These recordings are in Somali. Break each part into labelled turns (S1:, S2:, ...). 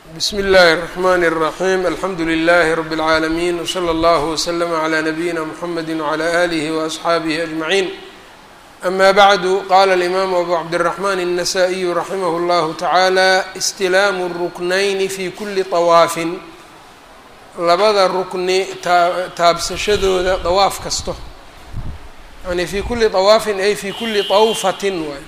S1: bsmi اllahi الرحmn الرaحيم alxamdu لlh رb العaalمين وslى اllه وslm عlى نbyina mحamedi وعlى آlih وأصxaabih أجمعين أma bعd qala الإmam أbu cabdالرحmn النsائي raximh اllah taعalى اstilaamu الruknayn fi kuli طawaafin labada rukni taabsashadooda dawaaf kasto yani fi kuli طawaafin ay fi kuli طawfatin waay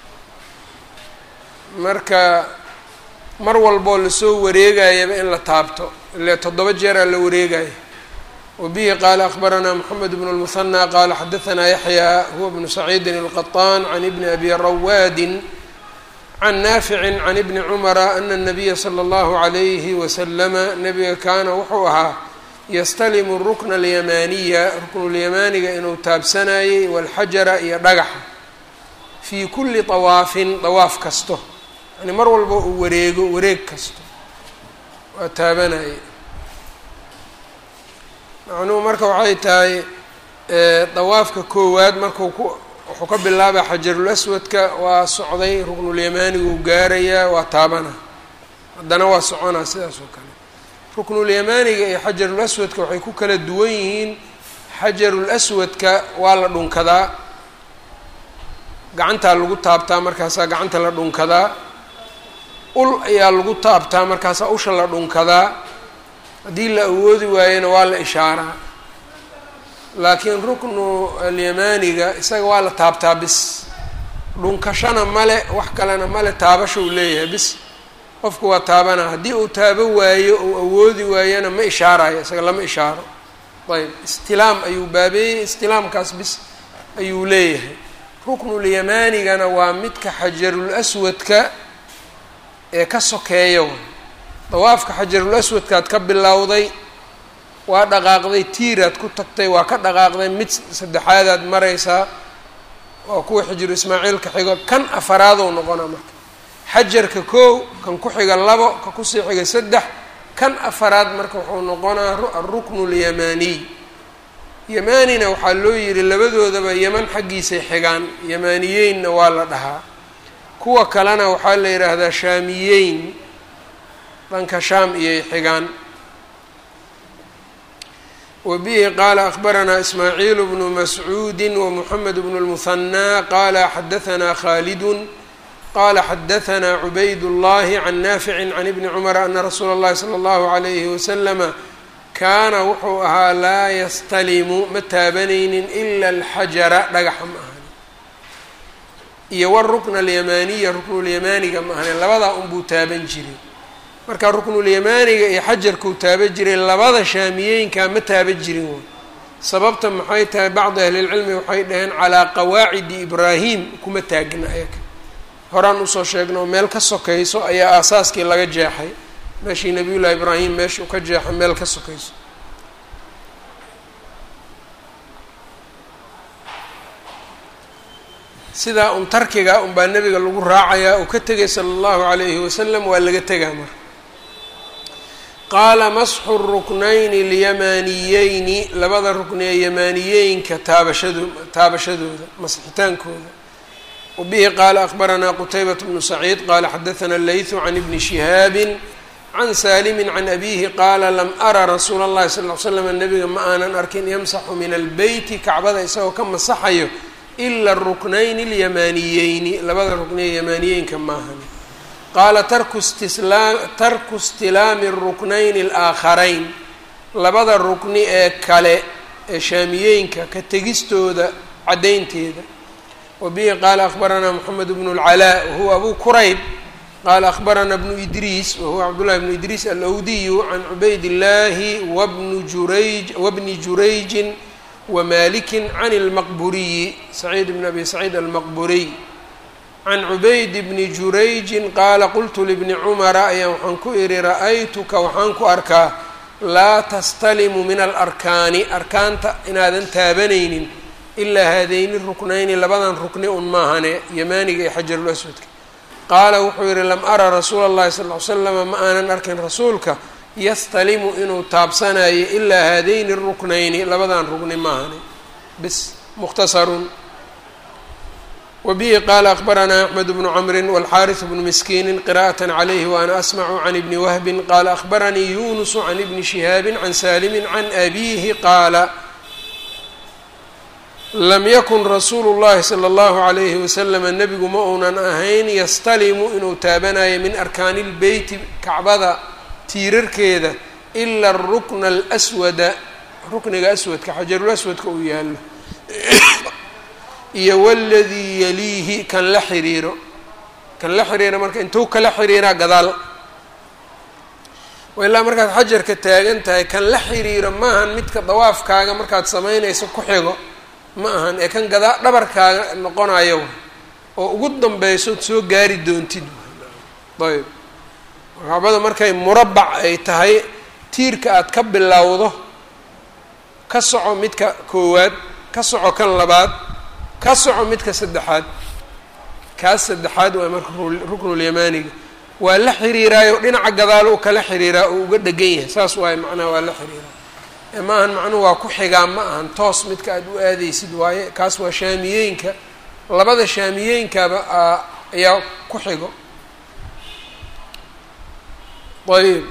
S1: marka mar walboo lasoo wareegayaba in la taabto ile toddoba jeeraa la wareegaya wabihi qaala akbaranaa moxamed bnu lmuhanى qaala xadaanaa yaxya huwa bnu saciidin اlqaطaan can ibni abi rawaadin can naaficin can ibni cumara ana الnabiya slى اllahu عalayhi waslama nabiga kaana wuxuu ahaa yastalimu rukna اlyamaaniya ruknulyamaaniga inuu taabsanayay walxajara iyo dhagaxa fii kuli طawaafin dawaaf kasto yani mar walba uu wareego wareeg kasto waa taabanaya macnuhu marka waxay tahay dawaafka koowaad marku ku wuxuu ka bilaabaa xajarul aswadka waa socday ruknulyamaanigu gaarayaa waa taabana haddana waa soconaa sidaas oo kale ruknulyamaaniga iyo xajarul aswadka waxay ku kala duwan yihiin xajarul aswadka waa la dhunkadaa gacantaa lagu taabtaa markaasaa gacanta la dhunkadaa ul ayaa lagu taabtaa markaasaa usha la dhunkadaa haddii la awoodi waayena waa la ishaaraa laakiin ruknu alyamaaniga isaga waa la taabtaa bis dhunkashana male wax kalena male taabasha uu leeyahay bis qofku waa taabana haddii uu taabo waayo uu awoodi waayona ma ishaarayo isaga lama ishaaro ayb istilaam ayuu baabeeyey istilaamkaas bis ayuu leeyahay ruknulyamaanigana waa midka xajarul aswadka ee ka sokeeya way dawaafka xajarul aswadkaad ka bilowday waa dhaqaaqday tiiraad ku tagtay waa ka dhaqaaqday mid saddexaadaad maraysaa waa kuwa xijiru ismaaciilka xigo kan afaraadou noqonaa marka xajarka koow kan ku xiga labo ka kusii xiga saddex kan afaraad marka wuxuu noqonaa aruknu lyamaaniy yamaanina waxaa loo yihi labadoodaba yeman xaggiisay xigaan yamaaniyeynna waa la dhahaa kuwa kalena waxaa la yidhaahdaa shaamiyeyn dhanka shaam iyay xigaan wabihi qaala akbaranaa ismaaciil bnu mascuudi wamuxamed bnu اlmuhanaa qaala xadaanaa khaalidun qala xadaanaa cubayd اllahi can naaficin can ibni cumara ana rasuula اllahi salى اllahu عalayhi waslama kaana wuxuu ahaa laa yastalimu ma taabanaynin ila alxajara dhagaxa ma ahani iyo warukna alyamaaniya ruknulyamaaniga ma ahani labadaa unbuu taaban jiray marka ruknulyamaaniga iyo xajarkuu taaban jiray labada shaamiyeynkaa ma taaban jirin way sababta maxay tahay bacdi ahlilcilmi waxay dhaheen calaa qawaacidi ibraahim kuma taagna ayaga horaan usoo sheegno meel ka sokayso ayaa aasaaskii laga jeexay meeshii nabiyullahi ibraahim meeshuu ka jeexay meel ka sokayso sidaa un tarkiga unbaa nebiga lagu raacayaa uu ka tegay sala allahu calayhi wasalam waa laga tegaa marka qaala masxu ruknayni alyamaaniyeyni labada rukni ee yamaaniyeynka taabashado taabashadooda masxitaankooda wabihi qaala akbaranaa qutaybat bnu saciid qaala xadaana leytu can ibni shihaabin can saalimi can abihi qaala lam ara rasuula اllahi sal l slam nabiga ma aanan arkin yamsaxu min albeyti kacbada isagoo ka masaxayo ila ruknayni اlyamaaniyeyni labada rukniye yamaaniyeynka maahan qaala tarku istilaami ruknayni اlaakharayn labada rukni ee kale ee shaamiyeynka ka tegistooda caddaynteeda wabihi qaala akbaranaa moxamed bnu اlcalaa wahuwa abu kurayb qala akbarana bnu idriis wahuwa cabdullahi bnu idriis alawdiyu can cubayd illahi wabnu jurayj wabni jurayjin wamalikin can اlmaqburiyi saciid bn abi saciid almaqburiy can cubayd bni jurayjin qaala qultu libni cumara ayaan waxaan ku ihi ra-aytuka waxaan ku arkaa laa tastalimu min alarkaani arkaanta inaadan taabanaynin ilaa haadayni ruknayni labadan rukni un maahane yamaaniga iyo xajarul aswadka qaala wuxuu yihi lam ara rasuula اllahi sal ly slama ma aanan arkin rasuulka yastalimu inuu taabsanayo ilaa haadayni ruknayni labadan rugni maahani bis mukhtasarun wbihi qaala akbaranaa axmed bnu camri wاlxariث bnu miskiini qira'aة عlayh waana asmcu can ibni wahbi qaala akbaranii yunus can ibni shihaabi can salimi can abihi qaala lam yakun rasuulu اllahi slى اllahu عalayhi waslm nebigu ma uunan ahayn yastalimu inuu taabanayo min arkaani اlbeyti kacbada tiirarkeeda ila rukna اlswada rukniga aswadka xajarulaswadka uu yaalo iyo waladii yaliihi kan la xiriiro kan la xiriira marka intuu kala xiriiraa gadaal ilaa markaad xajarka taagan tahay kan la xiriiro maahan midka dawaafkaaga markaad samaynayso ku xigo ma ahan ee kan gadaa dhabarkaaga noqonayo oo ugu danbeysood soo gaari doontid ayb kacbada markay murabac ay tahay tiirka aad ka bilowdo ka soco midka koowaad ka soco kan labaad ka soco midka saddexaad kaas saddexaad waa marka ruknulyamaaniga waa la xiriiraayo dhinaca gadaalo u kala xiriiraa oo uga dhegan yahay saas waaye macnaha waa la xiriiraa ee ma ahan macnuhu waa ku xigaa ma ahan toos midka aad u aadaysid waaye kaas waa shaamiyeenka labada shaamiyeenkaba ayaa ku xigo ayb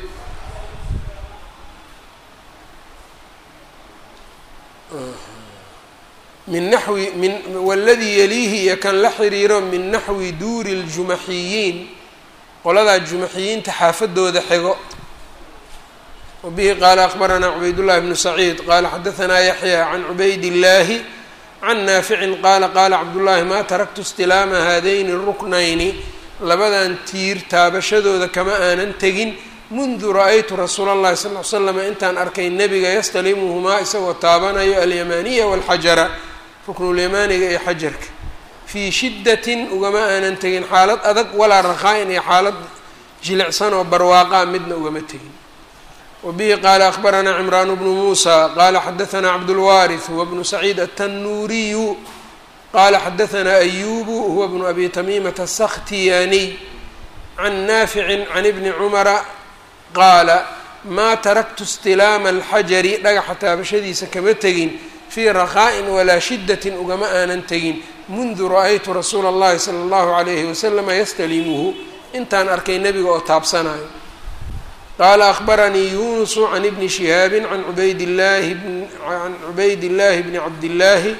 S1: min naxwi min waladii yaliihi iyo kan la xiriiro min naxwi duuri ljumaxiyiin qoladaa jumaxiyiinta xaafadooda xigo wabihi qaala akbaranaa cubaydullahi bnu saciid qaala xadahanaa yaxya can cubayd illaahi can naaficin qaala qaala cabdullaahi maa taraktu istilaama haadayni ruknayni labadan tiir taabashadooda kama aanan tegin mundu ra-aytu rasuula allahi sal l slama intaan arkay nebiga yastalimuhumaa isagoo taabanayo alyamaaniya walxajara ruknulyamaaniga iyo xajarka fii shiddatin ugama aanan tegin xaalad adag walaa rakhaa-in iyo xaalad jilicsan oo barwaaqaa midna ugama tegin wabihi qaala akbaranaa cimraan bnu muusa qaala xadahanaa cabdulwaariث huwa bnu saciid aلtanuuriyu qaala xadahanaa ayubu huwa bnu abi tamiimata aلsakhtiyaniy can naaficin can ibni cumara qaala maa taraktu istilaama alxajari dhagaxa taabashadiisa kama tegin fii rakhaa'in walaa shiddatin ugama aanan tegin mundu ra-aytu rasuula اllahi sala اllahu alayhi wasalama yastalimuhu intaan arkay nebiga oo taabsanayo qaala akbaranii yunusu can ibni shihaabi can cubayd llaahi can cubayd illaahi bni cabdillaahi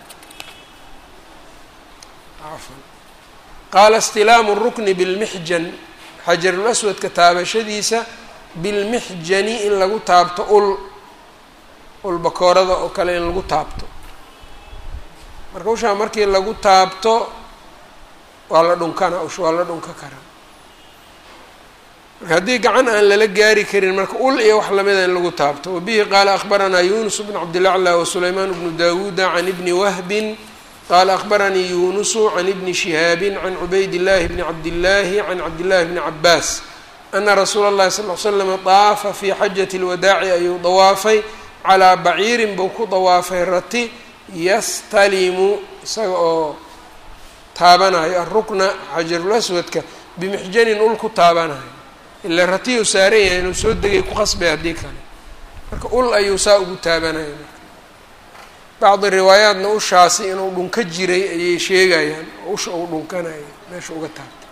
S1: qaala istilaamu rukni bilmixjan xajarulaswadka taabashadiisa bilmixjani in lagu taabto ul ul bakoorada oo kale in lagu taabto marka ushaa markii lagu taabto waa la dhunkana usha waa la dhunka karaa marka haddii gacan aan lala gaari karin marka ul iyo wax lamida in lagu taabto wabihi qaala akbaranaa yunus bn cabdilacla wasulaymaan bnu dawuuda can ibni wahbin qaala akbaranii yunusu can ibni shihaabi can cubayd llahi bni cabdillaahi can cabdillahi bni cabaas ana rasuula اllahi sal l slama daafa fii xajati اlwadaaci ayuu dawaafay calaa baciirin buu ku dawaafay rati yastalimu isaga oo taabanayo arukna xajarulaswadka bimixjanin ul ku taabanayo ila ratiyuu saaran yahay inuu soo degay ku qasbay haddii kale marka ul ayuu saa ugu taabanaya bacdi riwaayaatna ushaasi inuu dhunka jiray ayay sheegayaan oo usha uu dhunkanaya meesha uga taabta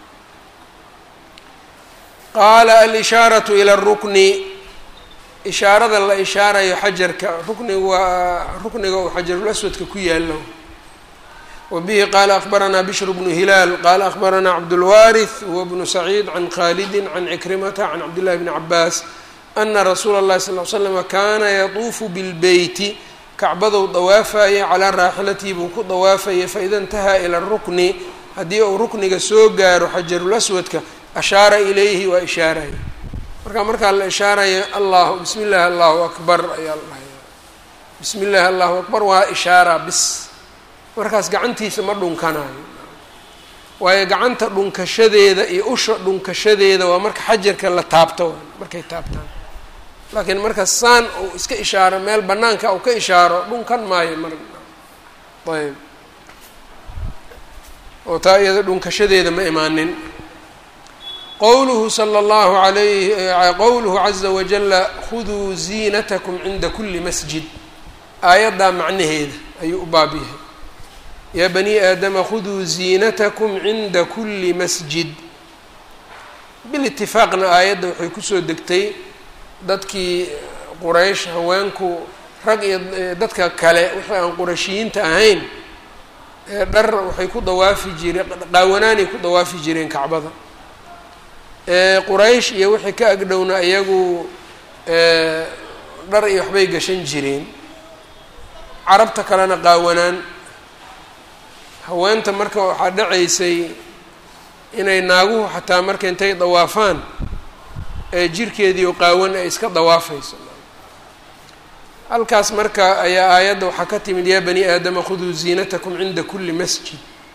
S1: qaala alishaaratu ila arukni ishaarada la ishaarayo xajarka ruknigu waa rukniga uu xajarulaswadka ku yaalo wabihi qaala akbaranaa bishr bnu hilaal qaala akbaranaa cabdulwaariث huwa bnu saciid can khalidi can cikrimata can cabdillahi bni cabaas ana rasuula اllahi sal l slama kaana yatuufu bilbeyti kacbadou dawaafayay calaa raaxilatihi buu ku dawaafayay faida intahaa ila rukni haddii uu rukniga soo gaaro xajarulaswadka ashaara ilayhi waa ishaaraya marka markaa la ishaarayo allahu bismi llahi allahu akbar ayaa la dhahaya bismi llahi allahu akbar waa ishaara bis markaas gacantiisa ma dhunkanayo waayo gacanta dhunkashadeeda iyo usha dhunkashadeeda waa marka xajarka la taabto markay taabtaan laakiin marka saan uu iska ishaaro meel banaanka uu ka ishaaro dhunkan maayo mar ayb oo taa iyada dhunkashadeeda ma imaanin qowluhu sala allahu alayhi qowluhu caza wajala khuduu ziinatakum cinda kuli masjid aayaddaa macnaheeda ayuu u baab yahay yaa bani aadama khuduu ziinatakum cinda kuli masjid bilitifaaqna aayadda waxay kusoo degtay dadkii quraysh haweenku rag iyo dadka kale wixii aan qurashiyiinta ahayn dhar waxay ku dawaafi jireen qaawanaanay ku dawaafi jireen kacbada quraysh iyo wixii ka agdhowna iyagu dhar iyo waxbay gashan jireen carabta kalena qaawanaan haweenta marka waxaa dhacaysay inay naaguhu xataa marka intay dawaafaan ee jirkeediio qaawan ay iska dawaafayso halkaas marka ayaa aayadda waxaa ka timid yaa bani aadama khuduu ziinatakum cinda kuli masjid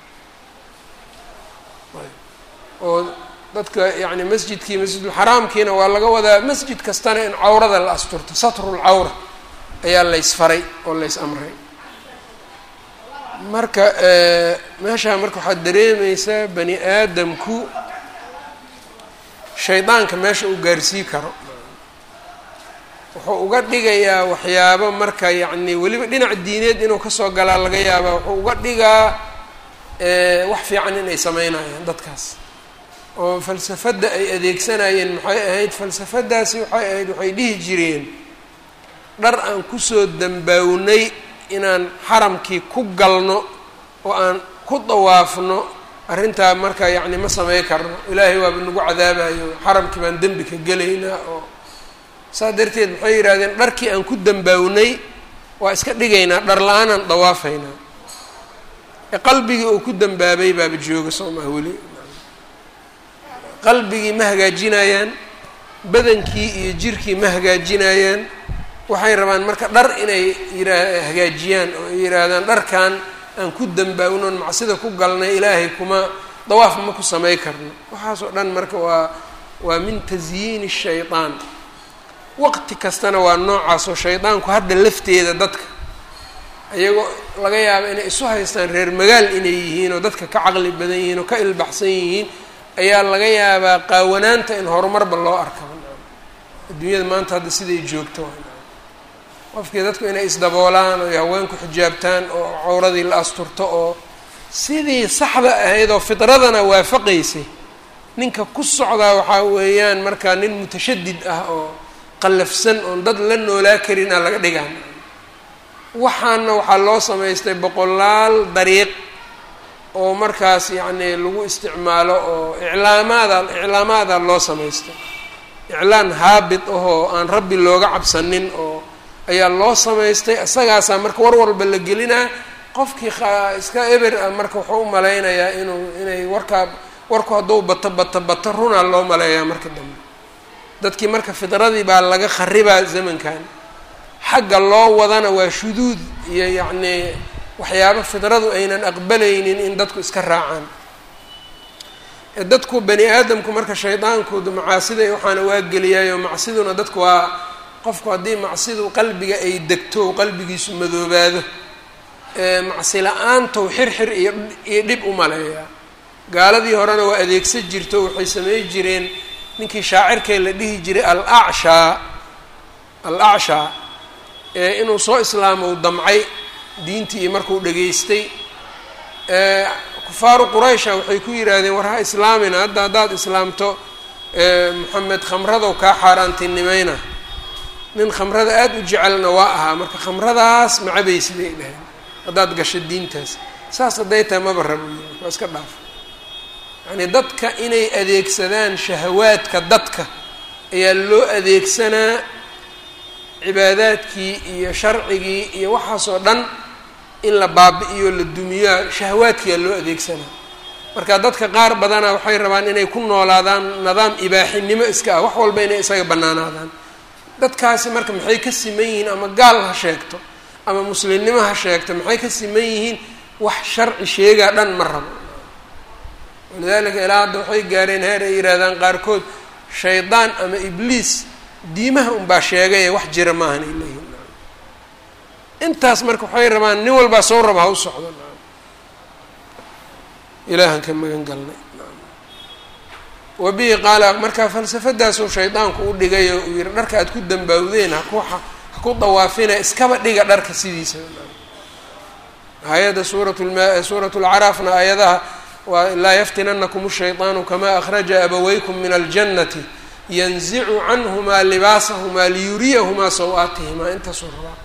S1: oo dadka yani masjidkii masjidulxaraamkiina waa laga wadaa masjid kastana in cawrada la asturto satrulcawra ayaa laysfaray oo lays amray marka meeshaa marka waxaad dareemeysaa bani aadamku shaydaanka meesha uu gaarsii karo wuxuu uga dhigayaa waxyaabo marka yacni weliba dhinac diineed inuu kasoo galaa laga yaabaa wuxuu uga dhigaa wax fiican inay sameynayaan dadkaas oo falsafadda ay adeegsanayeen maxay ahayd falsafadaasi waxay ahayd waxay dhihi jireen dhar aan kusoo dambaawnay inaan xaramkii ku galno oo aan ku dawaafno arrintaa marka yacni ma samey karno ilaahay waaba nagu cadaabayo xaramkii baan dembi ka gelaynaa oo saas darteed maxay yidhahdeen dharkii aan ku dambaawnay waa iska dhigaynaa dhar la-aanaan dawaafaynaa ee qalbigii uu ku dambaabay baaba jooga soo maa weli qalbigii ma hagaajinayaan badankii iyo jirkii ma hagaajinayaan waxay rabaan marka dhar inay yiraa hagaajiyaan oo ay yidhaahdaan dharkan aan ku dambaawnoon macsida ku galnay ilaahay kuma dawaaf ma ku samey karno waxaasoo dhan marka waa waa min tasyiini shaytaan waqti kastana waa noocaasoo shaydaanku hadda lafteeda dadka iyagoo laga yaaba inay isu haystaan reer magaal inay yihiin oo dadka ka caqli badan yihiin oo ka ilbaxsan yihiin ayaa laga yaabaa qaawanaanta in horumarba loo arkaba adduunyada maanta hadda siday joogto qofkii dadku inay isdaboolaan oo haweenku xijaabtaan oo cawradii la asturto oo sidii saxda ahayd oo fidradana waafaqaysay ninka ku socdaa waxaa weeyaan markaa nin mutashadid ah oo qallafsan oon dad la noolaa karinaa laga dhigaa waxaana waxaa loo samaystay boqolaal dariiq oo markaas yacni lagu isticmaalo oo iclaamaada iclaamaada loo samaystay iclaan haabit ahoo aan rabbi looga cabsanin oo ayaa loo samaystay isagaasaa marka war walba la gelinaa qofkii iska eber ah marka wuxuu u malaynayaa inuu inay warkaa warku hadduu bato bato bato runaa loo maleeyaa marka dambe dadkii marka fidradii baa laga kharibaa zamankan xagga loo wadana waa shuduud iyo yacnii waxyaabo fidradu aynan aqbalaynin in dadku iska raacaan dadku bani aadamku marka shaydaankooda macaasida waxaana waa geliyaayo macsiduna dadku waa qofku haddii macsidu qalbiga ay degto qalbigiisu madoobaado macsi la-aantow xirxir iyo iyo dhib u maleeyaa gaaladii horena waa adeegsan jirto waxay samey jireen ninkii shaacirkee la dhihi jiray al acshaa al acshaa ee inuu soo islaamo u damcay diintii markuu dhageystay kufaaru quraysha waxay ku yidhaahdeen war ha islaamina hadda haddaad islaamto moxamed khamradow kaa xaaraantinimayna nin khamrada aada u jecelna waa ahaa marka khamradaas macabaysi bay dhaheen haddaad gasho diintaas saas hadday tahay maba rabo waa iska dhaaf yacnii dadka inay adeegsadaan shahawaadka dadka ayaa loo adeegsanaa cibaadaadkii iyo sharcigii iyo waxaasoo dhan in la baabi-iyo la dumiyaa shahawaadkiyaa loo adeegsanaa marka dadka qaar badana waxay rabaan inay ku noolaadaan nidaam ibaaxinimo iska ah wax walba inay isaga bannaanaadaan dadkaasi marka maxay ka siman yihiin ama gaal ha sheegto ama muslimnimo ha sheegto maxay ka siman yihiin wax sharci sheegaa dhan ma rabo walidaalika ilaa hadda waxay gaareen heer ay yidhaahdaan qaarkood shaydaan ama ibliis diimaha unbaa sheegaye wax jira maahan ay leeyihin intaas marka waxay rabaan nin walbaa soo raba ha u socdo ilaahan ka magan galnay wa bihi qaala markaa falsafadaasuu shaydaanku u dhigay oo uu yihi dharka aad ku dambaawdeen haku ha ku dawaafina iskaba dhiga dharka sidiisa hay-adda suurat lma suurat lcaraafna aayadaha waa laa yaftinanakum shayطaanu kama akhraja abawaykum min aljannati yanzicu canhumaa libaasahumaa liyuriyahumaa saw-aatihimaa intaasuu rabaa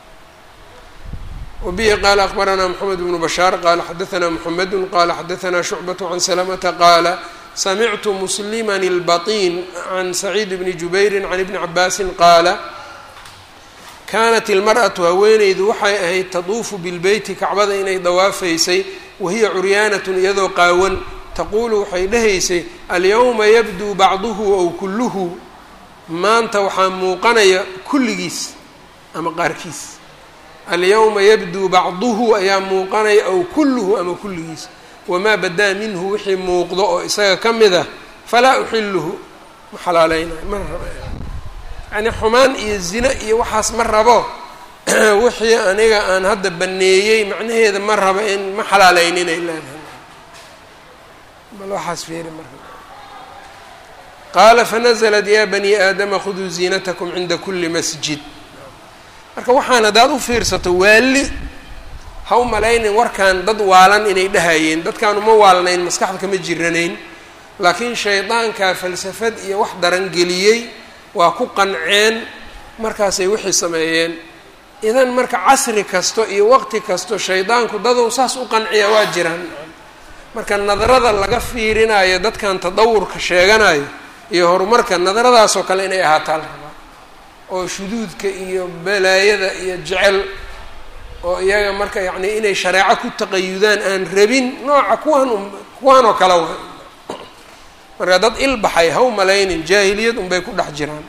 S1: wabihi qaala akbaranaa moxamed bnu bashaar qaala xadaanaa moxamedu qaala xadaanaa shucbaة can salamata qaala samictu musliman اlbaطin can saciid bni jubayri can ibni cabaasin qaala kaanat ilmar'atu haweeneydu waxay ahayd taduufu bilbeyti kacbada inay dawaafaysay wahiya curyaanatun iyadoo qaawan taquulu waxay dhahaysay alyawma yabduu bacduhu ow kulluhu maanta waxaa muuqanaya kulligiis ama qaarkiis alyawma yabduu bacduhu ayaa muuqanaya ow kulluhu ama kulligiis wamaa badaa minhu wixii muuqdo oo isaga ka mid ah falaa uxiluhu ma xalaaleynayo ma raba yani xumaan iyo zino iyo waxaas ma rabo wixii aniga aan hadda baneeyey macnaheeda ma rabo in ma xalaaleyninay leedahay bal waxaas fiiri marka qaala fanaزlat ya bani aadama khuduu ziinatakum cinda kuli masjid marka waxaan haddaad u fiirsato waali ha u malaynin warkan dad waalan inay dhahayeen dadkaan uma waalnayn maskaxda kama jiranayn laakiin shaydaankaa falsafad iyo wax darangeliyey waa ku qanceen markaasay wixii sameeyeen idan marka casri kasto iyo waqti kasto shaydaanku dadou saas u qanciya waa jiraan marka nadarada laga fiirinayo dadkan tadawurka sheeganayo iyo horumarka nadaradaasoo kale inay ahaataa la rabaa oo shuduudka iyo balaayada iyo jecel oo iyaga marka yacni inay shareeco ku taqayudaan aan rabin nooca kuwaan kuwaan oo kale wa marka dad ilbaxay ha u malaynin jaahiliyad unbay ku dhex jiraan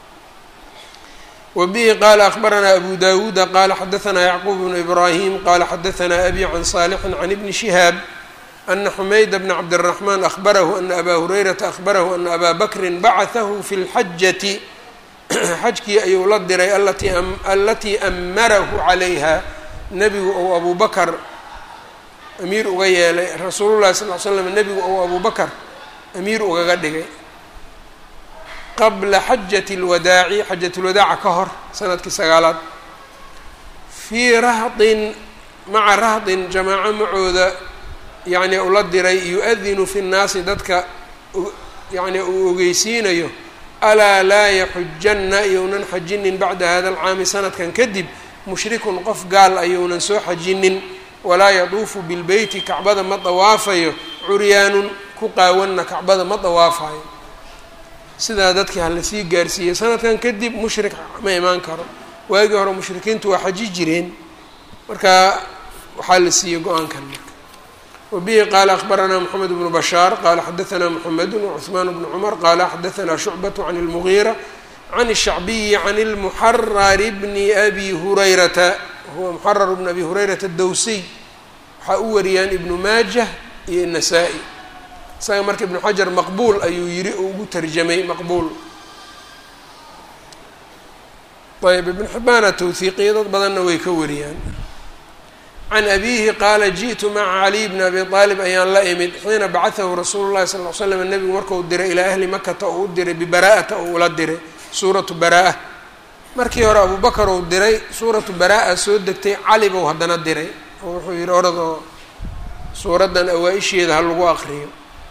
S1: wa bihi qaala akbaranaa abu dawuuda qaala xadaanaa yacquub bnu ibraahim qaala xadaanaa abi can saalixin can ibni shihaab ana xumayda bna cabdiraxmaan ahbarahu ana abaa hurayrata ahbarahu ana abaa bakrin bacatahu fi lxajati xajkii ayuu la diray alatii amarahu calayha nebigu ou abu bakar amiir uga yeelay rasuulullahi sal l slam nebigu ou abu bakar amiir ugaga dhigay qabla xajati اlwadaaci xajat lwadaaca ka hor sanadkii sagaalaad fii rahdin maca rahdin jamaaco macooda yacni ula diray yu-adinu fi nnaasi dadka yacni uu ogeysiinayo alaa laa yaxujanna iyounan xajinin bacda hada alcaami sanadkan kadib mushrikun qof gaal ayounan soo xajinin walaa yaduufu bilbeyti kacbada ma dawaafayo curyaanun ku qaawanna kacbada ma dawaafayo sidaa dadkii ha lasii gaarsiiyey sanadkan kadib mushrik ma imaan karo waagii hore mushrikiintu waa xaji jireen marka waxaa la siiyey go-aankan marka wabihi qaala akbaranaa moxamed bnu bashaar qaala xadaanaa moxamedu wacuثmaan bnu cumar qaala xadaanaa shucbat can اlmugiira can الshacbiyi can اlmuxarari bni abi hurayrata huwa muxarar bn abi hurayrata dowsiy waxaa u wariyaan ibnu maajah iyo nasaa-i isaga marka ibnu xajar maqbuul ayuu yiri oo ugu tarjamay maqbuul ayb ibnu xibbaana tawhiiqiya dad badanna way ka wariyaan can abiihi qaala ji'tu maca caliy bni abi aalib ayaan la imid xiina bacatahu rasuulu llahi sal l slam nebigu markau diray ilaa ahli makata oo u diray bibara'ata oo ula diray suuratu baraa markii hore abubakar uu diray suuratu baraa soo degtay cali bou haddana diray oo wuxuu yihi orad oo suuraddan awaa-isheeda ha lagu aqriyo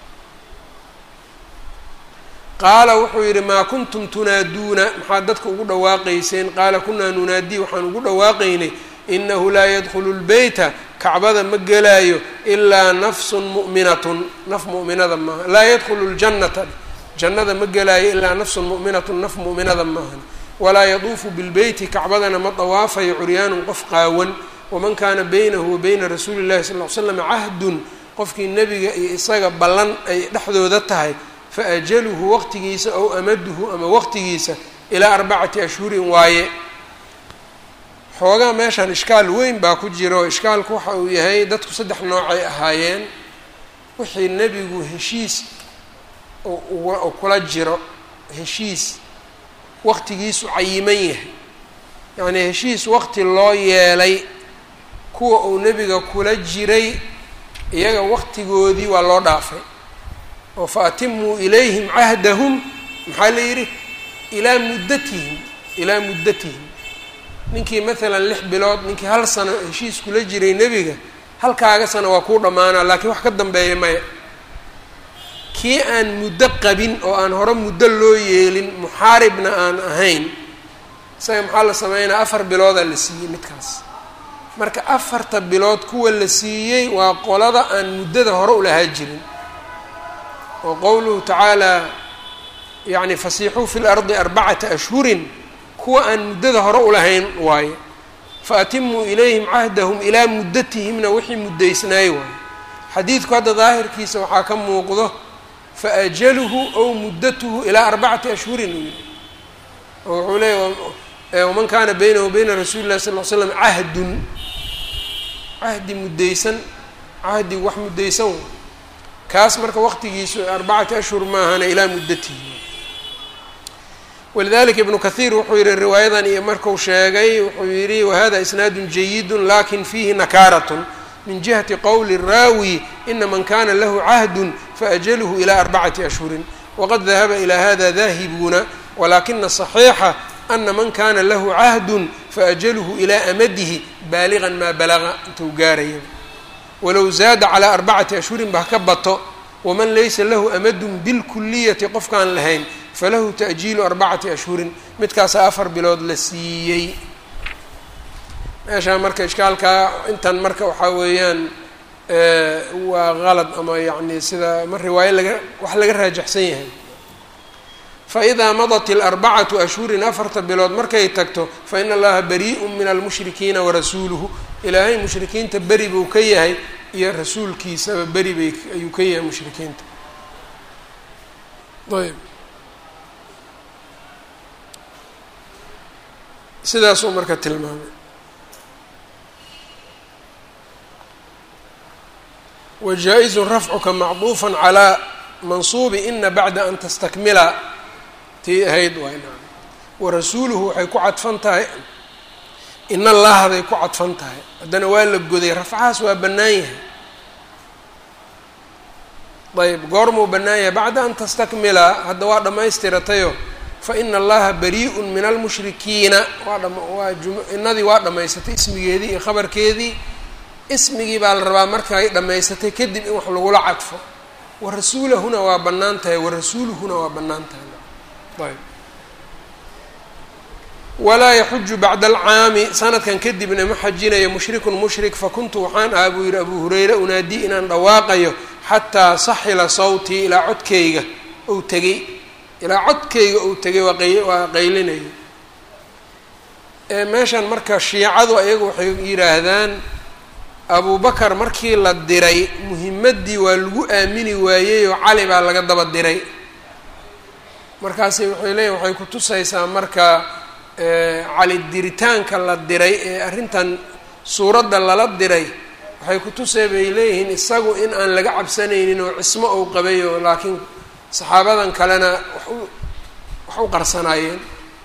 S1: qaala wuxuu yidhi maa kuntum tunaaduuna maxaad dadka ugu dhawaaqayseen qaala kunaa nunaadii waxaan ugu dhawaaqaynay inahu laa yadkhulu lbeyta kacbada ma gelaayo ilaa nafsun mu'minatun naf mu'minada maaha laa yadkhulu ljannata jannada ma gelaayo ilaa nafsun mu'minatun naf mu'minada maahan walaa yaduufu bilbeyti kacbadana ma dawaafayo curyaanun qof qaawan waman kaana baynahu wa bayna rasuuli llahi sal ll ly slam cahdun qofkii nebiga iyo isaga ballan ay dhexdooda tahay faajaluhu waqtigiisa ow amaduhu ama waqtigiisa ilaa arbacati ashhurin waaye xoogaa meeshan ishkaal weyn baa ku jira oo ishkaalku waxa uu yahay dadku saddex noocay ahaayeen wixii nebigu heshiis oo kula jiro heshiis waqtigiisu cayiman yahay yacnii heshiis waqti loo yeelay kuwa uu nebiga kula jiray iyaga waqtigoodii waa loo dhaafay oo fa atimuu ilayhim cahdahum maxaa la yidhi ilaa muddatihim ilaa muddatihim ninkii maalan lix bilood ninkii hal sano heshiis kula jiray nebiga halkaaga sano waa kuu dhammaanaa laakiin wax ka dambeeya maya kii aan muddo qabin oo aan hore muddo loo yeelin muxaaribna aan ahayn isaga maxaa la sameynaa afar biloodaa la siiyey midkaas marka afarta bilood kuwa la siiyey waa qolada aan muddada hore ulahaa jirin oo qowluhu tacaalaa yacni fasiixuu fi lardi arbacata ashhurin kuwa aan muddada hore ulahayn waaye fa atimuu ilayhim cahdahum ilaa muddatihimna wixii muddaysnaay waaye xadiidku hadda daahirkiisa waxaa ka muuqdo fa ajaluhu ow muddatuhu ilaa arbacati ashhurin uu yihi oo wuxuu leeya waman kaana baynahu bayna rasuuli llahi sal l slam cahdun cahdi muddaysan cahdi wax muddaysan w kaas marka waqtigiisu arbacati ashhur maahana ilaa muddatihi walidalika ibnu kathiir wuxuu yihi riwaayadan iyo marku sheegay wuxuu yihi wahada isnaadu jayidu lakin fiihi nakaaratn min jihati qowli raawi ina man kana lahu cahdun faajaluhu ilى arbacati ashhurin waqad dahaba ilى hada dahibuuna walakina صaxiixa ana man kana lahu cahdun faajaluhu ilaa amadihi baaligan maa balaga intuu gaaraya walow zaada calaa arbacati ashhurin ba haka bato waman laysa lahu amadun bilkuliyati qofkaan lahayn falahu ta'jiilu arbacati ashhurin midkaasaa afar bilood la siiyey meeshaa marka ishkaalkaa intan marka waxaa weeyaan waa qalad ama yacni sida ma riwaayo laga wax laga raajaxsan yahay faidaa madat ilarbacatu ashhurin afarta bilood markay tagto faina allaha barii'un min almushrikiina warasuuluhu ilaahay mushrikiinta beri buu ka yahay iyo rasuulkiisaba beri bay ayuu ka yahay mushrikiinta ayb sidaasuu marka tilmaamay wajaa-izun rafcuka macduufa calaa mansuubi ina bacda an tastakmila tii ahayd waay naam warasuuluhu waxay ku cadfan tahay in allahaday ku cadfan tahay haddana waa la goday rafcahaas waa bannaan yahay ayb goormuu bannaan yahay bacda an tastakmila hadda waa dhammaystiratayo fa ina allaha barii'un min almushrikiina waa dham waa jum inadii waa dhammaysatay ismigeedii iyo khabarkeedii ismigii baa la rabaa markay dhammaysatay kadib in wax lagula cadfo warasuulahuna waa bannaan tahay warasuuluhuna waa bannaan tahay ayb walaa yaxuju bacda alcaami sanadkan kadibna ma xajinayo mushrikun mushrik fakuntu waxaan ahaa buu yihi abuu hurayra unaadii inaan dhawaaqayo xataa saxila sawtii ilaa codkayga ou tegey ilaa codkayga ou tegay waa qay waa qaylinayo meeshan marka shiicadu ayagu waxay yidhaahdaan abubakar markii la diray muhimaddii waa lagu aamini waayeyoo cali baa laga daba diray markaasi waxay leeyihin waxay ku tusaysaa marka cali diritaanka la diray ee arrintan suuradda lala diray waxay ku tusay bay leeyihiin isagu in aan laga cabsanaynin oo cismo ou qabayo laakiin saxaabadan kalena wax u wax u qarsanaayeen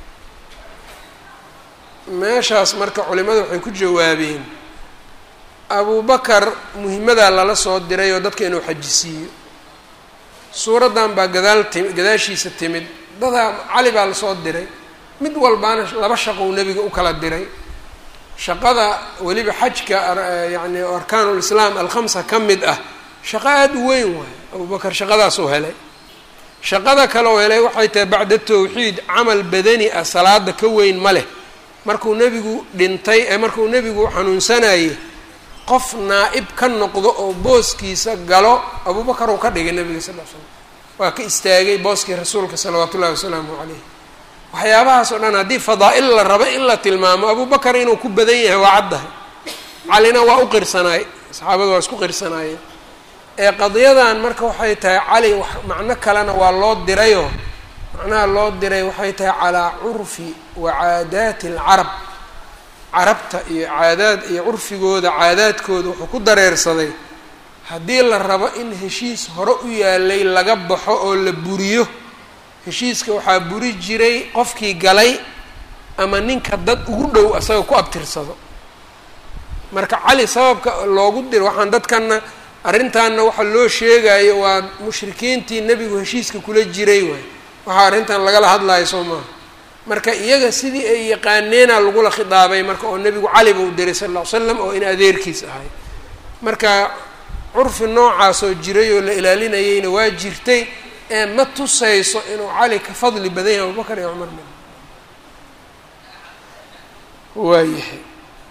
S1: meeshaas marka culimadu waxay ku jawaabeen abubakar muhimadaa lala soo diray oo dadka inuu xajisiiyo suuraddan baa gadaal timi gadaashiisa timid dadaa cali baa lasoo diray mid walbaana laba shaqou nebiga u kala diray shaqada weliba xajka yacni arkaanulislaam alkhamsa ka mid ah shaqo aada u weyn waayo abubakar shaqadaasuu helay shaqada kale oo helay waxay tahay bacda tawxiid camal badani ah salaada ka weyn ma leh markuu nebigu dhintay ee markuu nebigu xanuunsanayay qof naa-ib ka noqdo oo booskiisa galo abubakar uu ka dhigay nebiga sal l slam waa ka istaagay booskii rasuulka salawaatu ullahi wasalaamu caleyh waxyaabahaas oo dhan haddii fadaa-il la rabo in la tilmaamo abubakar inuu ku badan yahay waa caddahay calina waa u qirsanaay saxaabadu waa isku qirsanaayeen ee qadiyadan marka waxay tahay cali wax macno kalena waa loo dirayoo macnaha loo diray waxay tahay calaa curfi wa caadaati alcarab carabta iyo caadaad iyo curfigooda caadaadkooda wuxuu ku dareersaday haddii la rabo in heshiis hore u yaalay laga baxo oo la buriyo heshiiska waxaa buri jiray qofkii galay ama ninka dad ugu dhow asaga ku abtirsado marka cali sababka loogu diro waxaan dadkana arrintaanna waxa loo sheegayo waa mushrikiintii nebigu heshiiska kula jiray waay waxaa arrintan lagala hadlayo soo maaha marka iyaga sidii ay yaqaaneena lagula khidaabay marka oo nebigu cali buu diray sal lla ly slam oo in adeerkiis ahay marka curfi noocaasoo jiray oo la ilaalinayeyna waa jirtay ee ma tusayso inuu cali ka fadli badan yahay abubakar iyo cumar min waayahay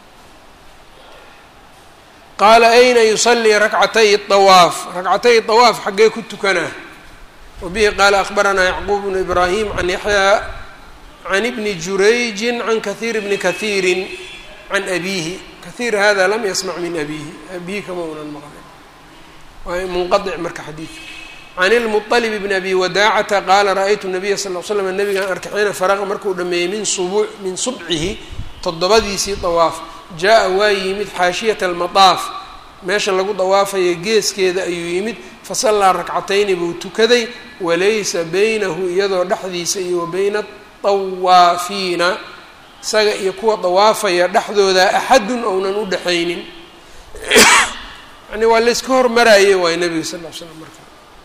S1: qaala ayna yusalii rakcatay awaaf rakcatay awaaf xaggee ku tukanaa wabihi qaala akbaranaa yacquub bnu ibraahim can yaxyaa can ibni jurayjin can kahiir bni kahiirin can abiihi kahiir hada lam yasmac min abiihi abihi kama unan maqlin waa munqaic marka xadiidka can ilmuطalib bni abi wadaacata qaala ra-aytu nabiya sal l slam nabigaan arkay xiina faraqa markuu dhameeyey min sub min subcihi toddobadiisii dawaaf jaa-a waa yimid xaashiyata almadaaf meesha lagu dawaafayo geeskeeda ayuu yimid fasallaa rakcatayni buu tukaday walaysa baynahu iyadoo dhexdiisa iyo wa bayna dawaafiina isaga iyo kuwa dawaafaya dhexdooda axadun ounan u dhexaynin yani waa layska hormaraaye waay nabiga sal l slam marka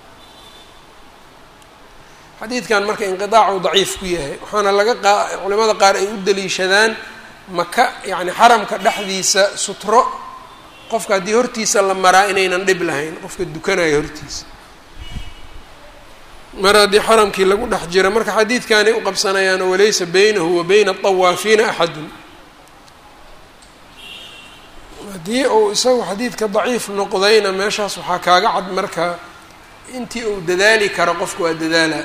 S1: xadiidkan marka inqiaacu daciif ku yahay waxaana laga qa culimada qaar ay u daliishadaan maka yani xaramka dhexdiisa sutro qofka haddii hortiisa la maraa inaynan dhib lahayn qofka dukanaya hortiisa mar haddii xaramkii lagu dhex jira marka xadiidkanay u qabsanayaan walaysa baynahu wa bayna adawaafiina axadun haddii uu isagu xadiidka daciif noqdayna meeshaas waxaa kaaga cad marka intii uu dadaali karo qofku waa dadaala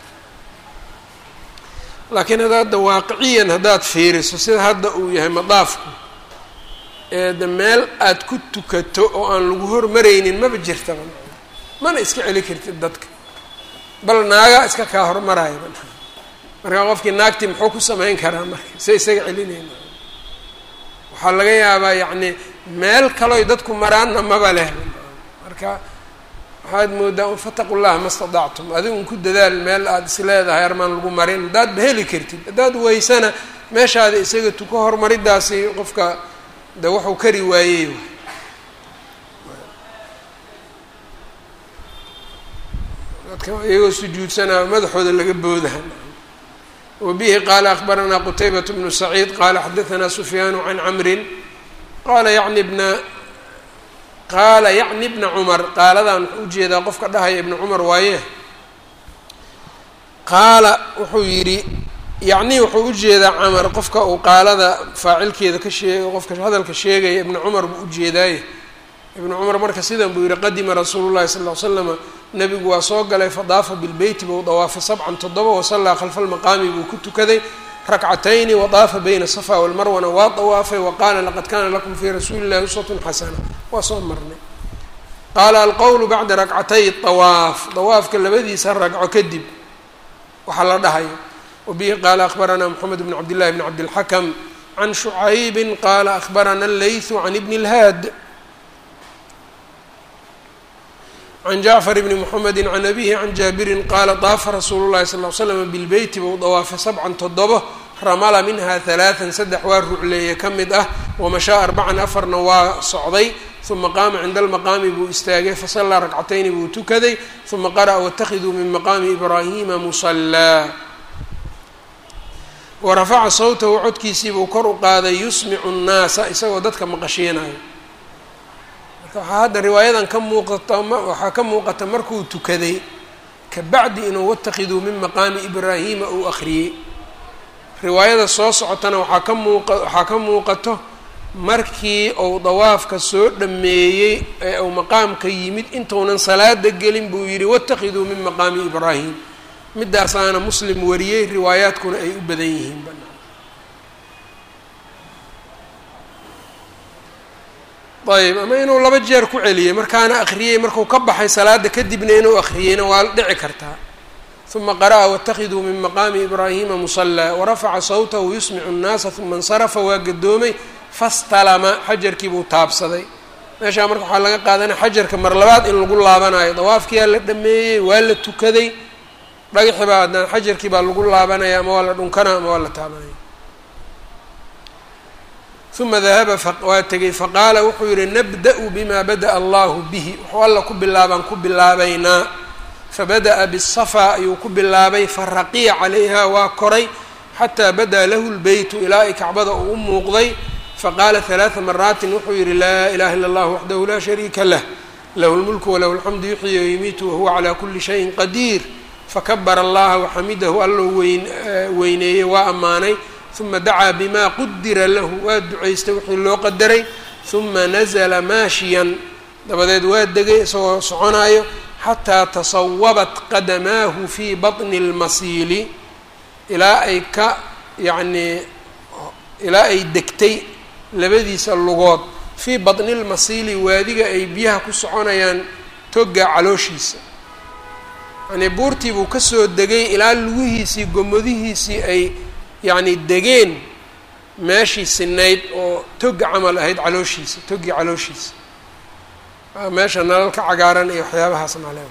S1: laakiin haddaadda waaqiciyan haddaad fiiriso sida hadda uu yahay madaafku eede meel aada ku tukato oo aan lagu hormaraynin maba jirtaba mana iska celi kartid dadka bal naagaa iska kaa hormaraya markaa qofkii naagtii muxuu ku samayn karaa marka se isaga celinayna waxaa laga yaabaa yacni meel kaloy dadku maraanna maba leh marka waxaad moodaa un fataqu llaha ma stadactum adigun ku dadaal meel aada is leedahay armaan lagu marin haddaad ba heli kartid haddaad weysana meeshaada isaga tuko horumaridaasi qofka de wuxuu kari waayey dadka iyagoo sujuudsanaa madaxooda laga boodaha wabihi qaala akbaranaa qutaybat bnu saciid qaala xadaanaa sufyaanu can camrin qaala yacni bna qaala yacni bna cumar qaaladan wuxuu ujeedaa qofka dhahaya ibna cumar waaye qaala wuxuu yidhi yacni wuxuu ujeedaa camar qofka uu qaalada faacilkeeda ka sheeg qofka hadalka sheegaya ibna cumar buu ujeedaaye ibna cumar marka sidan buu yihi qadima rasuulu llahi sala ll ly slama nabigu waa soo galay fadaafa bilbeyti buu dawaafay sabcan toddoba wasallaa khalfa almaqaami buu ku tukaday rakcatayni wadaafa bayna safa walmarwana waa dawaafay wa qaala laqad kana lakum fii rasuuli illahi uswatun xasana waa soo marnay qaala alqowlu bacda rakcatay dawaaf dawaafka labadiisa ragco kadib waxaa la dhahayo wabihi qaala akbaranaa moxamed bn cabdillahi bn cabdilxakam can shucaybin qaala akbarana allaythu can ibni اlhaad can jacfar bni mxamedi can abihi can jaabirin qaala daafa rasuulu llahi sal l slama bilbeyti buu dawaafay sabcan toddobo ramala minha halaatan saddex waa rucleeye ka mid ah wamashaa arbacan afarna waa socday uma qaama cinda almaqaami buu istaagay fasallaa rakcatayni buu tukaday uma qara'a waاtakhiduu min maqaami ibraahima musallaa warafaca sawtahu codkiisiibuu kor u qaaday yusmicu nnaasa isagoo dadka maqashiinayo marka waxaa hadda riwaayadan ka muuqata waxaa ka muuqata markuu tukaday kabacdi inuu watakiduu min maqaami ibraahima uu akhriyey riwaayada soo socotana waxaa ka muuqa waxaa ka muuqato markii uu dawaafka soo dhameeyey ee uu maqaamka yimid intuunan salaada gelin buu yidhi watakiduu min maqaami ibraahim midaasaana muslim wariyey riwaayaadkuna ay u badan yihiin banaan ayb ama inuu laba jeer ku celiyey markaana akhriyey marku ka baxay salaada kadibna inuu akhriyeyna waa dhici kartaa uma qara'a waاtakiduu min maqaami ibraahima musallaa warafaca sawtahu yusmicu nnaasa uma insarafa waa gadoomay fastalama xajarkii buu taabsaday meeshaa marka waxaa laga qaadanaya xajarka mar labaad in lagu laabanayo dawaafkiyaa la dhameeyey waa la tukaday dhagaxi baa haddana xajarkii baa lagu laabanaya ama waa la dhunkana ama waa la taabanaya uma dahaba waa tegey faqaala wuxuu yihi nabda-u bima bada'a allahu bihi wuxuu alla ku bilaabaan ku bilaabaynaa fabada'a bisafa ayuu ku bilaabay faraqiya calayha waa koray xataa badaa lahu lbeytu ilaa ay kacbada uu u muuqday faqaala halaaa maraatin wuxuu yidhi laa ilaha illa allah waxdahu laa shariika lah lahu lmulku walahu lxamdu yuxyi wayumiitu wahuwa calaa kuli shayin qadiir fakabara allaha waxamidahu allou weyn weyneeyey waa ammaanay uma dacaa bima qudira lahu waa ducaystay wixii loo qadaray uma nazla maashiyan dabadeed waa degay isagoo soconaayo xataa tasawabat qadamaahu fii baطni اlmasiili ilaa ay ka yacnii ilaa ay degtay labadiisa lugood fii baطni اlmasiili waadiga ay biyaha ku soconayaan toga calooshiisa yacnii buurtii buu kasoo degay ilaa lugihiisii gomadihiisii ay yacni degeen meeshii sinayd oo toga camal ahayd calooshiisa togii calooshiisa meesha nalalka cagaaran iyo waxyaabahaas naleeba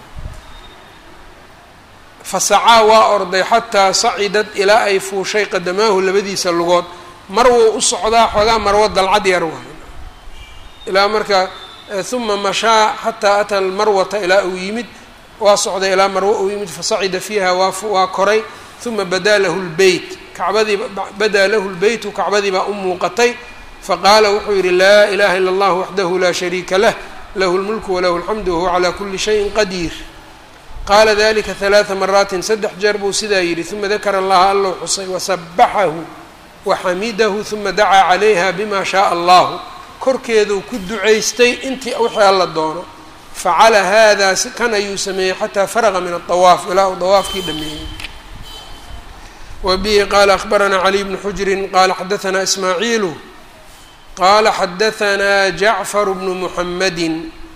S1: fasacaa waa orday xataa sacidad ilaa ay fuushay qadamaahu labadiisa lugood mar wuu u socdaa xoogaa marwo dalcad yar waay ilaa marka uma mashaa xataa ata almarwata ilaa uu yimid waa socday ilaa marwo uu yimid fasacida fiiha waa waa koray uma badaa lahu lbeyt kacbadii badaa lahu lbeytu kacbadii baa u muuqatay faqaala wuxuu yidhi laa ilaha ila allah waxdahu laa shariika lah lahu lmulku walahu alxamdu wahuwa calaa kuli shayin qadiir qaala dalika halaaa maraatin saddex jeer buu sidaa yidhi uma dakara allaha allow xusay wasabaxahu waxamidahu uma dacaa calayha bima shaaa allahu korkeeduu ku ducaystay intii wixii alla doono facala hada kan ayuu sameeyey xataa faraqa min aawaaf ilaa uu dawaafkii dhameeyey wa bihi qaala akhbaranaa caliy bnu xujrin qaala xadaanaa ismaaciilu qala xadaanaa jacfar bnu muxamadi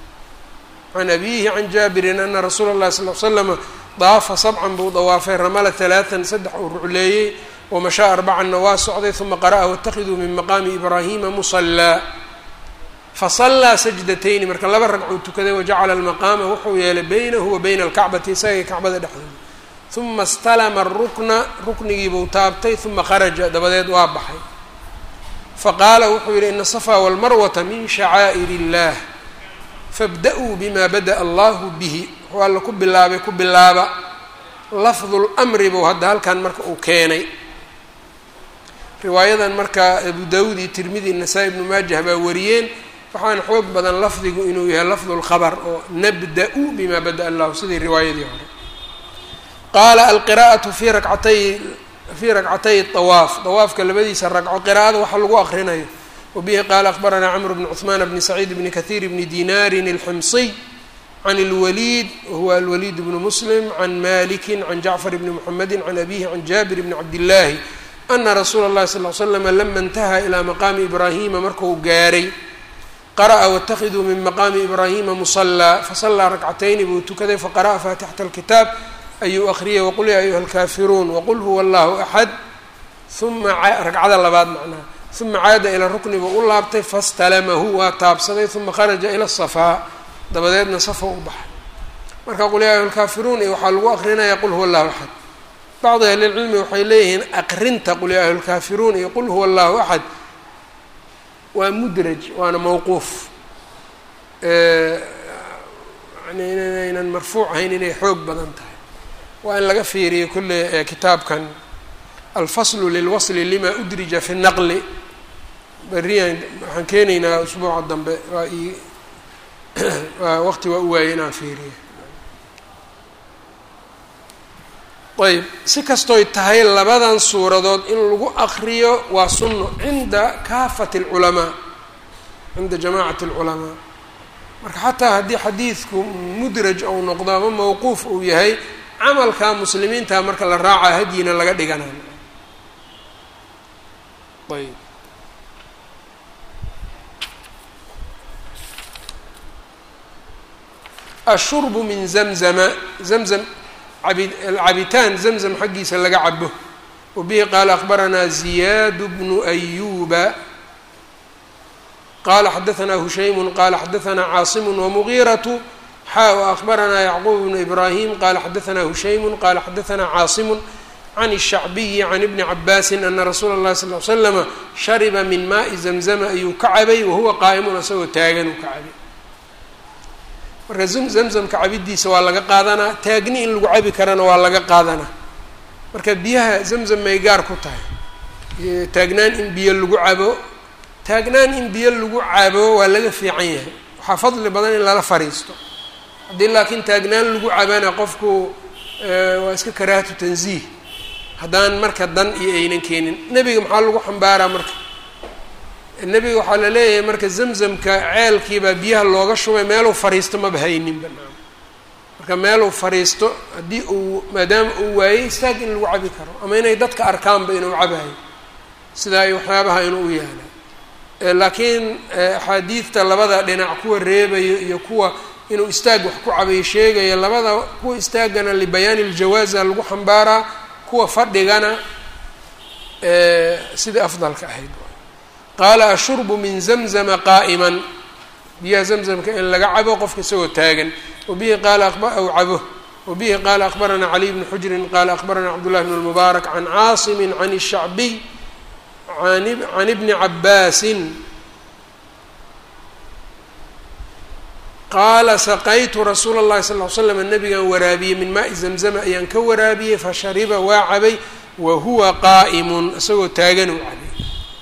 S1: can abihi can jaabirin ana rasuula اllahi sal l slama daafa sabcan buu dawaafay ramala halaaan saddex uu rucleeyey wamashaa arbacanna waa socday uma qara'a waاtakiduu min maqaami ibraahima musalaa fasallaa sajdatayni marka laba ragcuu tukaday wajacala almaqaama wuxuu yeelay baynahu wa bayna alkacbati isagay kacbada dhexdooda uma istalama arukna ruknigiibuu taabtay uma kharaja dabadeed waa baxay faqaala wuxuu yidhi ina safaa walmarwata min shacaa'ir illah fabda-uu bima bada'a allahu bihi wuxuu alla ku bilaabay ku bilaaba lafdu lmri buu hadda halkan marka uu keenay riwaayadan marka abu dawuud iyo tirmidi nasaa-i ibnu maajah baa wariyeen waxaana xoog badan lafdigu inuu yahay lafdu lkhabar oo nabda-u bima bada'a allahu sidii riwaayadii hore qaala alqira'atu fi rakcatay fii rakcatay awaaf dawaafka labadiisa ragco qiraa'ada waxa lagu aqrinayo wabihi qaala akhbaranaa camr bn cuثmaan bni saciid bni kahiir bni dinaarin اlximsiy can اlwaliid wahuwa alwaliid bnu muslim can maliki can jacfar bni muxamedi can abihi can jaabir bni cabdillaahi ana rasuula اllahi sal l slama lama intaha ilaa maqaami ibraahima marku gaaray qara'a waاtakiduu min maqaami ibraahima musalaa fasallaa rakcatayni buu tukaday faqara'a faatixata اlkitaab ayuu akriyay waqul yaa ayuha alkaafiruun waqul huwa allahu axad uma ragcada labaad macnaha uma caada ila rukni buu u laabtay fastalamahu waa taabsaday uma kharaja ila safaa dabadeedna safa u baxay marka qul yaa ayuha alkaafiruun iyo waxaa lagu akrinaya qul huwa allahu axad bacdi ahlilcilmi waxay leeyihiin aqrinta qul yaa ayuha alkaafiruun iyo qul huwa allahu axad waa mudraj waana mawquuf yani inaynan marfuuc ahayn inay xoog badan tahay waa in laga fiiriyo kulle kitaabkan alfaslu lilwasli lima udrija fi naqli beriyan waxaan keenaynaa usbuuca dambe waa i waa waqti waa u waayey inaan fiiriyo ayb si kastoy tahay labadan suuradood in lagu akriyo waa sunno cinda kaafati alculamaa cinda jamaacati alculamaa marka xataa haddii xadiidku mudraj ou noqdo ama mawquuf uu yahay camalka muslimiinta marka la raaca hadyina laga dhiganayo ayb ashurbu min zamzama zamzam abi cabitaan zamzam xaggiisa laga cabo wabihi qaala akbaranaa ziyaad bnu ayuba qala xadaanaa hushaymu qala xadaanaa caasimu wamugiiratu xa وأخبرnaa yعqوب بن إبراهيم qال xdثnا هuشhaym qال xdثnا cاaصم عن الشhعبي عن بن عabاsi أنa رsuuل الlahi صلى اه عل سلم شhربa min mاءi زمزم ayuu ka cabay wahuwa qaaئmun isagoo taagan uu ka cabay marka زمزمka cabidiisa waa laga qaadanaa taagni in lagu cabi karana waa laga qaadanaa marka biyaha zamzam may gaar ku tahay taagnaan in biyo lagu cabo taagnaan in biyo lagu cabo waa laga fiican yahay waxaa fadli badan in lala fariisto haddii laakiin taagnaan lagu cabana qofku waa iska karaahatu tanziih haddaan marka dan iyo aynan keenin nebiga maxaa lagu xambaaraa marka nebiga waxaa la leeyahay marka zamzamka ceelkiibaa biyaha looga shubay meeluu fariisto maba haynin banaan marka meeluu fariisto haddii uu maadaama uu waayey istaag in lagu cabi karo ama inay dadka arkaanba inuu cabayo sidaa iyo waxyaabaha inuu u yaala laakiin axaadiidta labada dhinac kuwa reebayo iyo kuwa inuu istaag wax ku cabayo sheegaya labada kuwa istaagana libayaani ljawaaza lagu xambaaraa kuwa fadhigana sidai afdalka ahayd qaala ashurbu min zamzama qaa'iman biyaha zamzamka in laga cabo qofka isagoo taagan wabihi qaala aw cabo wabihi qaala akbaranaa caliy bni xujrin qaala akbaranaa cabdullahi bn lmubaarak can caasimin can الshacbiy can ibni cabaasin qaala saqaytu rasuula اllahi sal l slam nabigan waraabiyey min maai zamzama ayaan ka waraabiyey fashariba waa cabay wa huwa qaa'imun isagoo taagan uu cabay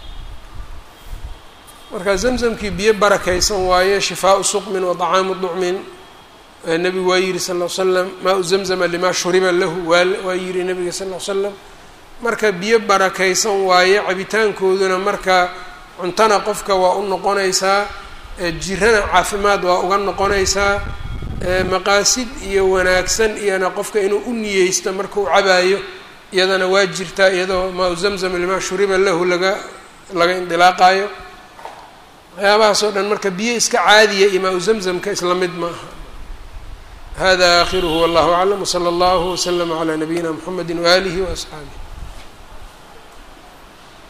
S1: marka zamzamkii biyo barakaysan waaye shifaau suqmin wa طacaamu ducmin nebigu waa yihi sal l slam maa-u zamzama lima shuriba lahu waa yihi nabiga sal l slam marka biyo barakaysan waaye cabitaankooduna marka cuntana qofka waa u noqonaysaa jirana caafimaad waa uga noqonaysaa maqaasid iyo wanaagsan iyona qofka inuu u niyeysto marka uu cabaayo iyadana waa jirtaa iyadoo maa-u zamzam limaa shuriba lahu laga laga indilaaqaayo waxyaabahaas oo dhan marka biyo iska caadiya iyo maa-u zamzamka isla mid ma aha hada aakhiruhu wallahu aclam wsala allahu waslama calaa nabiyina mxamedi waaalihi waasxaabih